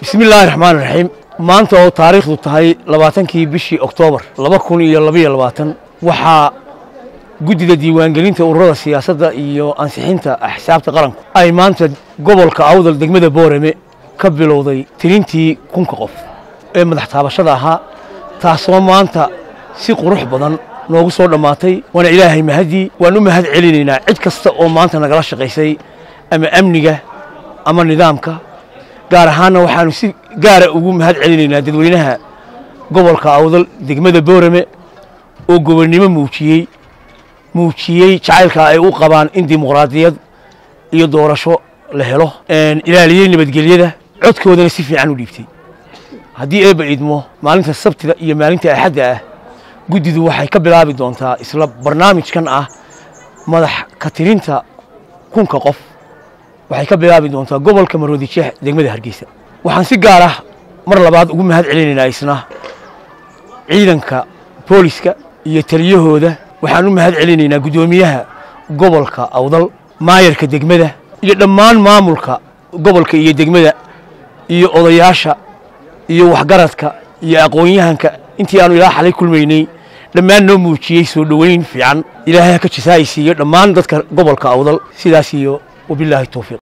bismi illaahi raxmaan raxiim maanta oo taariikhdu tahay labaatankii bishii oktoobar laba kun iyo labaiyo labaatan waxaa guddida diiwaangelinta ururada siyaasadda iyo ansixinta axsaabta qaranku ay maanta gobolka awdal degmada boorame ka bilowday tirintii kunka qof ee madax taabashada ahaa taasoo maanta si qurux badan noogu soo dhammaatay waana ilaahay mahaddii waan u mahad celinaynaa cid kasta oo maanta nagala shaqaysay ama amniga ama nidaamka gaar ahaanna waxaanu si gaara ugu mahad celinaynaa dadweynaha gobolka awdal degmada boorame oo gobonnimo muujiyey muujiyey jacaylka ay u qabaan in dimuqraadiyad iyo doorasho la helo ilaaliyey nabadgelyada codkoodana si fiican u dhiibtay haddii eebba idmo maalinta sabtida iyo maalinta axadda ah guddidu waxay ka bilaabi doontaa isla barnaamijkan ah madax ka tirinta kunka qof waxay ka bilaabi doontaa gobolka maroodi jeex degmada hargeysa waxaan si gaar ah mar labaad ugu mahad celinaynaa isna ciidanka booliska iyo taliyahooda waxaan u mahad celinaynaa guddoomiyaha gobolka awdal maayarka degmada iyo dhammaan maamulka gobolka iyo degmada iyo odayaasha iyo waxgaradka iyo aqoon-yahanka intii aanu ilaa xalay kulmaynay dhammaan noo muujiyey soo dhoweyn fiican ilaahay ha ka jasaayisiiyo dhammaan dadka gobolka awdal sidaas iyo wabilaahi towfiiq